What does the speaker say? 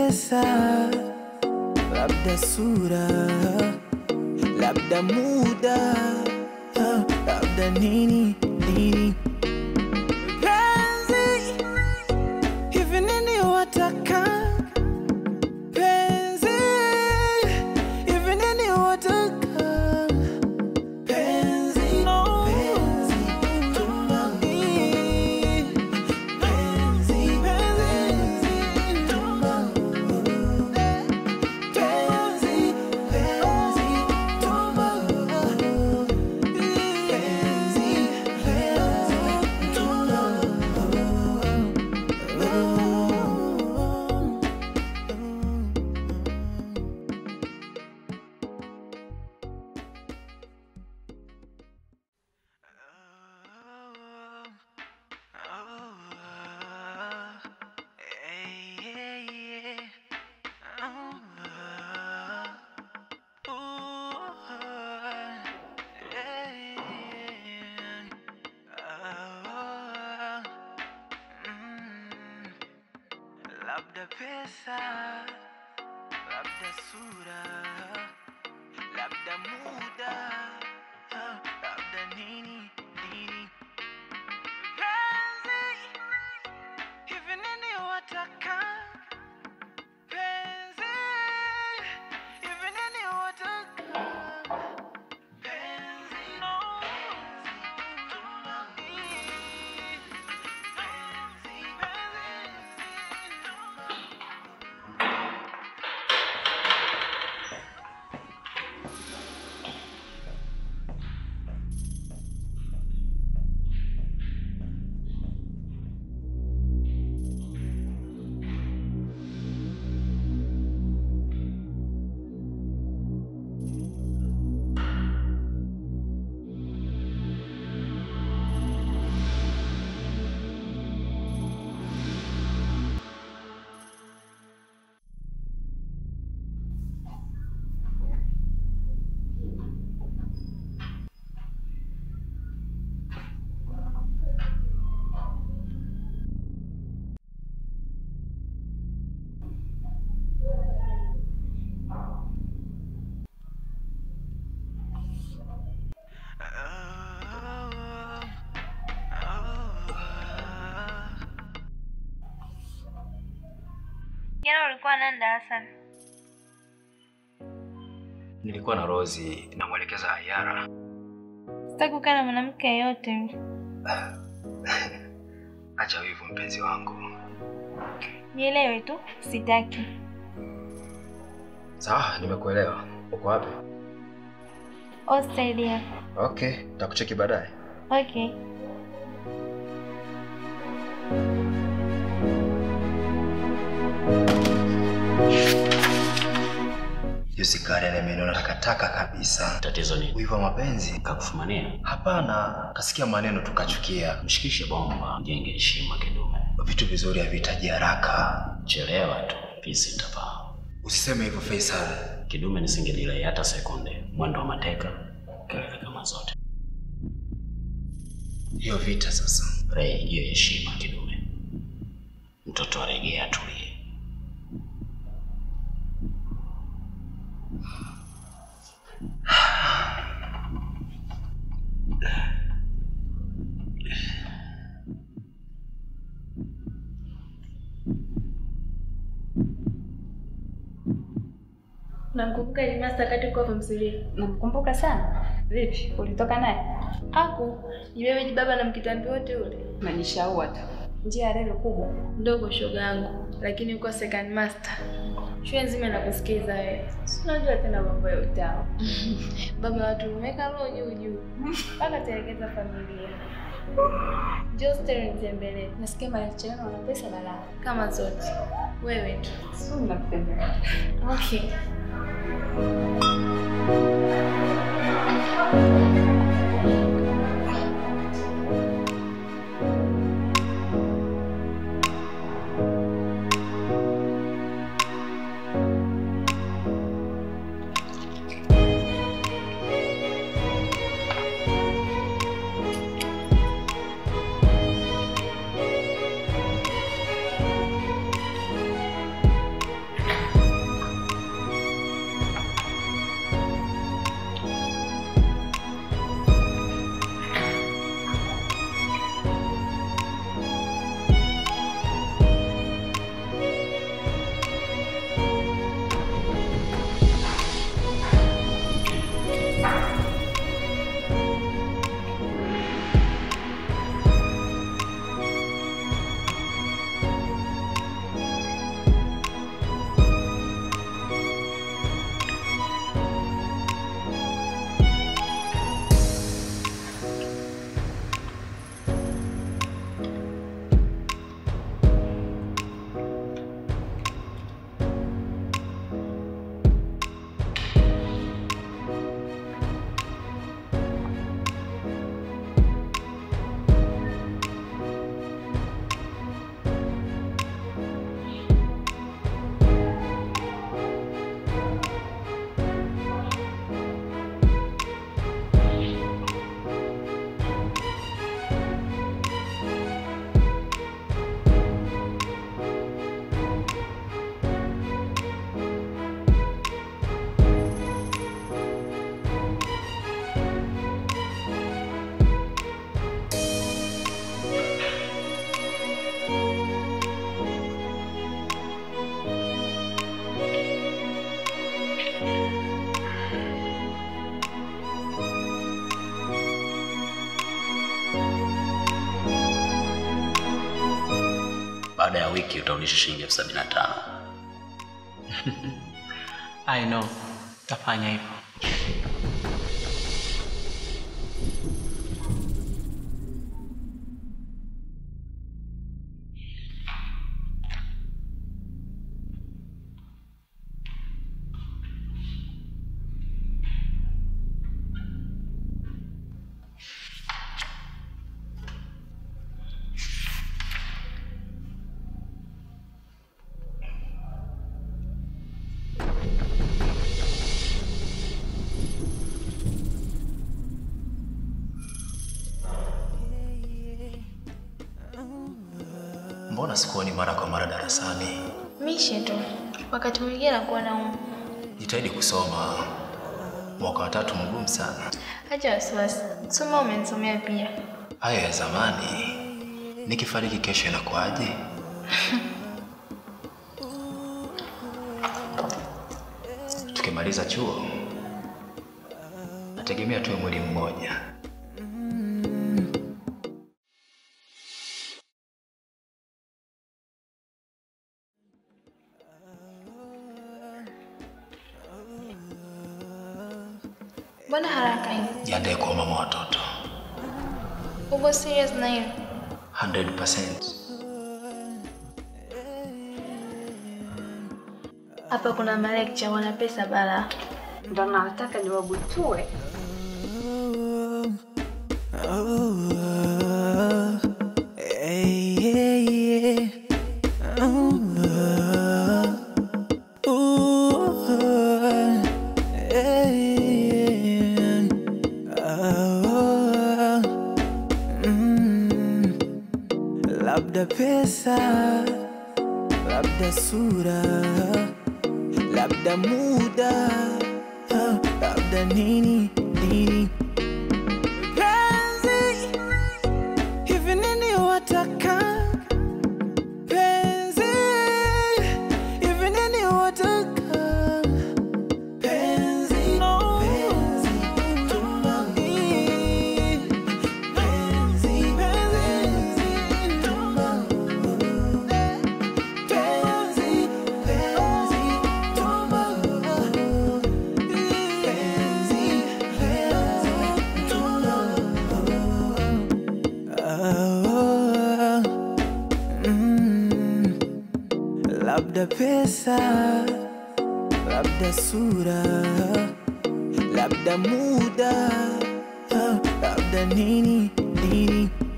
pesa, labda sura, labda muda, ah, labda nini nini. Penzi, hivi nini wataka? Penzi, hivi nini wataka? Penzi, penzi, tumbani. Penzi, penzi, tumbani. Penzi, penzi, tumbani. Penzi, penzi, Labda pesa, labda sura, labda muda, ah, labda nini nini. Penzi, hivi nini wataka? Penzi, hivi nini wataka? Penzi, no, tumbani. Penzi, penzi, Jana ulikuwa nani darasani? Nilikuwa na Rozi namwelekeza Ayara. Sitaki kukaa na mwanamke yeyote. Acha wivu mpenzi wangu. Nielewe tu, sitaki. Sawa, nimekuelewa. Uko wapi? Australia. Okay, takucheki baadaye. Okay. Juzi Karen ameniona takataka kabisa. Tatizo ni Wivu wa mapenzi? kakufumania. Hapana, kasikia maneno tukachukia. Mshikishe bomba, mjenge heshima kidume. Vitu vizuri havihitaji haraka. Chelewa tu, pisi itapaa. Usiseme hivyo Faisal. Kidume nisingedilai hata sekunde. Mwendo wa mateka, kelele kama zote. Hiyo vita sasa. Rei, hiyo heshima kidume. Mtoto aregea, atulie. Namkumbuka Elimasta wakati uko form 3. Namkumbuka sana. Vipi, ulitoka naye? Aku, ni wewe ni baba na mkitambi wote ule. Najishaua tu. Njia ya reli kubwa. Ndogo shoga yangu, lakini uko second master. Shule nzima inakusikiza wewe. Si unajua tena mambo ya utawa. baba watu umeweka roho juu juu. Mpaka telekeza familia. Njoo steri nitembelee. Nasikia maisha yenu wana pesa balaa. Kama zote. Wewe tu. Sio mnapenda. Okay. baada ya wiki utarudisha shilingi elfu sabini na tano. I know, tafanya hivyo. Mbona sikuoni mara kwa mara darasani? Mishe tu, wakati mwingine nakuwa nauma. Jitahidi kusoma. Mwaka wa tatu mgumu sana. Acha wasiwasi, soma umenisomea pia. Hayo ya zamani. Nikifariki kesho inakuwaje? Tukimaliza chuo, nategemea tuwe mwili mmoja. Mbona haraka hivi? Jiandae kuwa mama watoto. Uko serious na hiyo? 100%. Hapa kuna malecture wana pesa bala. Ndo nataka niwabutue. Labda pesa, labda sura, labda muda, ah, labda nini nini. Penzi, hivi nini wataka? Penzi, hivi nini wataka? Penzi, penzi, tumani. Penzi, penzi, tumani. Penzi, penzi, tumani. Penzi, penzi, tumani. Ah, mm. Labda pesa, labda sura, labda muda, ah, labda nini nini